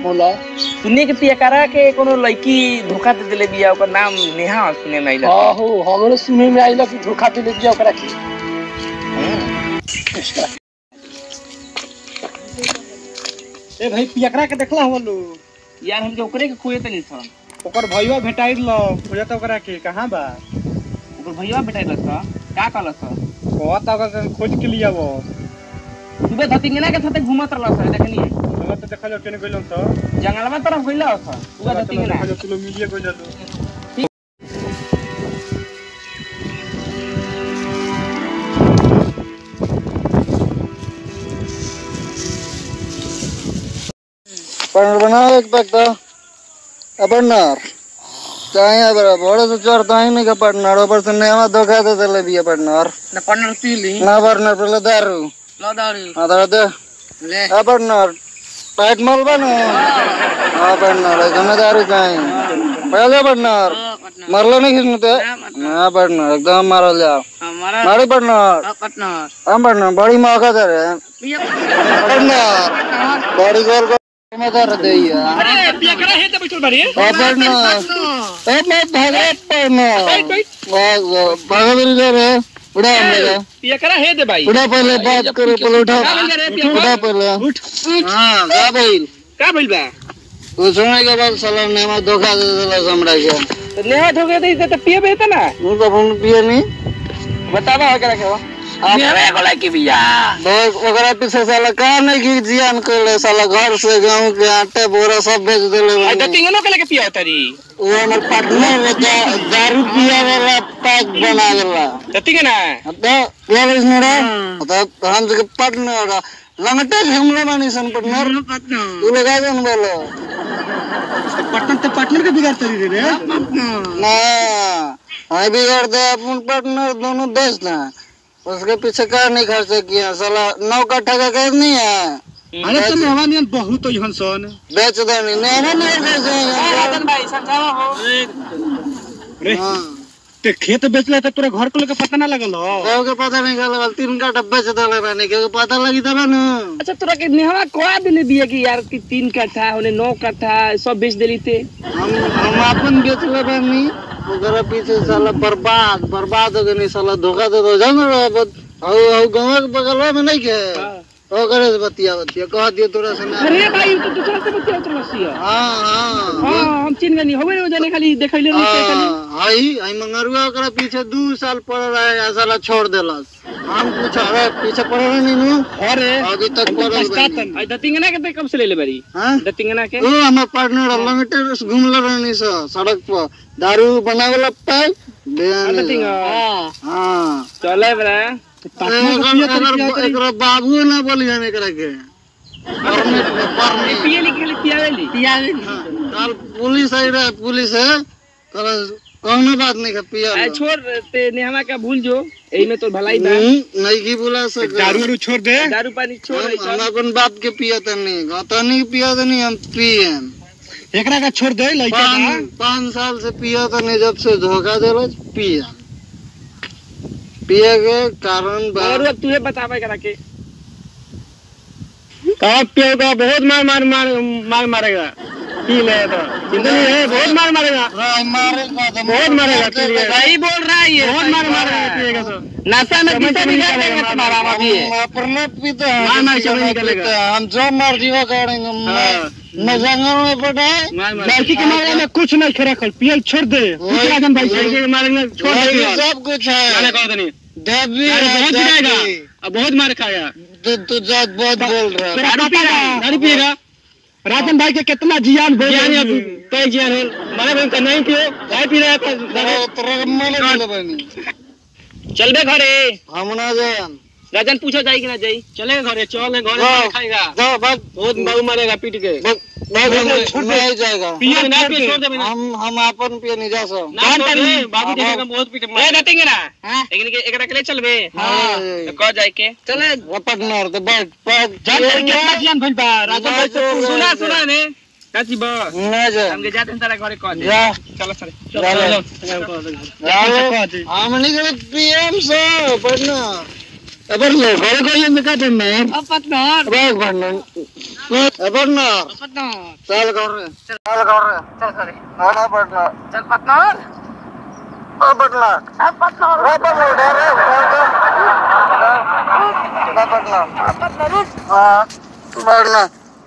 बोला सुनिए कि पियकारा के कोनो लड़की धोखा दे देले बिया ओकर नाम नेहा सुने में आइला हाँ हो हमरे सुने में आइला कि धोखा दे दिया ओकरा के ए भाई पियकरा के देखला हो लो यार हमके ओकरे के खोए तनी सन ओकर भईवा भेटाइल ल खोजत ओकरा के कहाँ बा ओकर भैया बेटा लसा का कहलस कहत ओकर खोज के लिया वो सुबह धतिंगना के साथे घूमत रहलस देखनी चलो तो देखा जाओ केने गइलन तो जंगलवा तरफ गइला हस सुबह धतिंगना देखा जाओ चलो मिलिए गइल पार्टनर बनाओ एक पैक तो अब पार्टनर चाहे बड़ा बड़े से चढ़ता ही नहीं का पार्टनर ऊपर से नेवा धोखा दे दे भी पार्टनर ना पार्टनर पीली ना पार्टनर पहले दारू लो दारू हाँ दारू दे ले हाँ पार्टनर टाइट माल बनो हाँ पार्टनर एकदम दारू चाहिए पहले पार्टनर मरलो नहीं खींचने ते हाँ पार्टनर एकदम मारो जाओ हमारा मारी पार्टनर पार्टनर हाँ पार्टनर बड़ी मौका दे रहे पार्टनर बड़ी गोल को में दे दे यार अरे पियकरा हे त बैठल बारी पार्टनर ए मैं भागा पार्टनर वाह भागा मिल जा रे उड़ा हम लोग पियकरा हे दे भाई उड़ा पहले बात करो पहले उठा उठा पहले उठ हाँ का भाई का भइल बा वो सुनने के बाद साला ने मैं धोखा दे दिला समझा के तो नेहा धोखे दे तो पिए बेता ना मुझे तो फोन पिए नहीं बतावा हो करा के मेरे को लड़की बिया बहुत ओकरा पीछे साला का नहीं की जियान कर साला घर से गांव के आटे बोरा सब बेच दिले आ धतिंगनो के लेके पिया तरी वो हमारे पार्टनर रहता दारू पिया वाला पैक बना वाला धतिंगना आता यार इसने आता हम जगह पार्टनर लंगटे हमला मानी सन पार्टनर तू लगा दे बोलो पटन ते पार्टनर के बिगाड़ तरी रे ना हाई बिगाड़ दे अपन पार्टनर दोनों दोस्त हैं उसके पीछे कार नहीं खर्च किया साला नौ कट्ठा का कैद नहीं है अरे तो मेहमान बहुत हन सन बेच दे नहीं नहीं नहीं बेच राजन भाई समझावा हो रे हाँ ते खेत बेचला त तोरा घर को लेके पता ना लगल हो केहू के पता नहीं चला तीन कट्ठा बेच दे रहने केहू के पता लगी तब ना अच्छा तोरा के नेहवा कोआ देले बिया कि यार कि तीन कट्ठा होने नौ कट्ठा सब बेच देली ते हम हम अपन बेच ले बानी ओकरा पीछे साला बर्बाद बर्बाद हो गई साला धोखा दे दो जान रहा हौ हौ गांव के बगलवा में नहीं के ओकरे से बतिया बतिया कह दियो तोरा से ना अरे भाई तू दूसरा से बतिया उतर बसिया हाँ हाँ हां हम चिन गनी होवे जाने खाली देखैले नहीं ते खाली हाँ, आई आई मंगरुआ ओकरा पीछे दू साल पड़ रहा है साला छोड़ देलस हम पूछा अरे पीछे पड़ रहे नहीं नु अरे अभी तक पड़ल बानी। आई दतिंगना के ते कब से ले ले बरी हाँ दतिंगना के ओ हमार पार्टनर लंगटे घूमले रहनी स सड़क पर दारू बनावेला पाइप दतिंग हां हाँ चले बरा एकर एकरा बाबू ना बोलियन एकरा के परमिट में परमिट पिए लिखे पियावेली पियावेली कल पुलिस आई रहे पुलिस है कल कौनो बात नहीं का पिया आई छोड़ ते नेहवा का भूल जो एही में तो भलाई बा हम्म, नहीं की बुला सके दारू वारू छोड़ दे दारू पानी छोड़ हम आई हम अपन बाप के पिया त नहीं गता नहीं पिया त नहीं हम पियन एकरा का छोड़ दे लइका बा पाँच पाँच साल से पिया त नहीं जब से धोखा देलो पिया पिए के कारण बा और अब तू बतावे करा के कब पिएगा बहुत मार मार मार मार मारेगा पी ले तो जिंदगी है बहुत मार मारेगा राय मारे का तो बहुत मारेगा पी लिए सही बोल रहा है ये बहुत मार मारेगा पिएगा तो नशा में समझ पीछे में निकाल निकालेगा, देगा तुम्हारा मार- अभी हम अपने पीते हैं मार मार किसी समझ का नहीं निकलेगा। पीते हैं। हम जो मर्जी वो करेंगे हाँ। मैं जंगल में पटाए मार मार लड़की के मामले में कुछ नहीं खेरा कर पियल छोड़ दे वही- राजन भाई लड़की के मामले में छोड़ वही दे सब कुछ है कहो नहीं देवी अरे है, बहुत देवी। पिटाएगा अब बहुत मार खाया तू तू जात बहुत बोल रहा है दारू पिएगा दारू पिएगा राजन भाई के कितना जियान बोल जियान अब कई जियान है माने भाई नहीं पियो चाय पी रहा है तेरा तेरा मन बोले बनी चल बे घरे हम ना जान राजन पूछो जाई कि ना जाई चले घरे चल घरे जाओ। मार खाएगा जाओ भाग बहुत बाबू मारेगा पीट के भाग भाग हम नहीं जाएगा पिए ना पिए छोड़ दे बिना हम हम अपन पे नहीं जा सो ना छोड़ दे बाबू देखेगा बहुत पीट ए दतिंगे ना लेकिन के एकरा के ले चलबे हाँ तो कह जाई के चले पार्टनर तो बैठ बैठ जान कर कितना जियान भइल बा राजन भाई से ना, सुना सुना ने काची बा ना जा हमके जाते हैं तारा घरे कह दे जा चलो सर चलो। चलो हम नहीं पीएम से पार्टनर अबर लो घर को ये में का पढ़ना है अब पटनर अब पढ़ना अबर ना पटनर चल कर रे चल कर रे चल करे ना पढ़ना चल पटनर अब पढ़ना अब पटनर अब पढ़ना डर रे ना पढ़ना अब पटनर उठ हाँ पढ़ना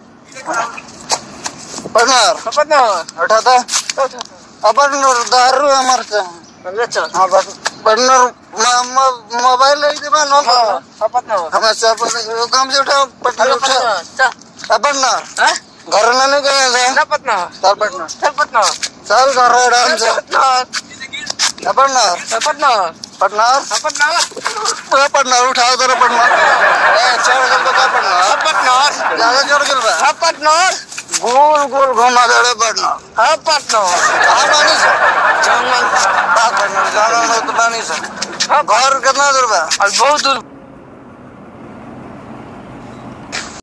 पढ़ना पटनर उठा था अपन दारू हमारे से चल हाँ बस पढ़ना मोबाइल ले दे मैं नो अब पटनर हमें सब काम से उठा पढ़ना उठा चल अपन ना हाँ घर ना नहीं गए थे ना पटनर चल पढ़ना चल पटनर चल घर आराम से पटनर अपन ना पटनर पढ़ना पटनर पढ़ना उठा उधर पढ़ना ए चढ़ गल तो क्या पढ़ना पटनर ज्यादा चढ़ गल बा हाँ पटनर गोल गोल घुमा दे पढ़ना हाँ पटनर हाँ पानी से जंगल बात पढ़ना जाना तो पानी से घर कितना दूर बा और बहुत दूर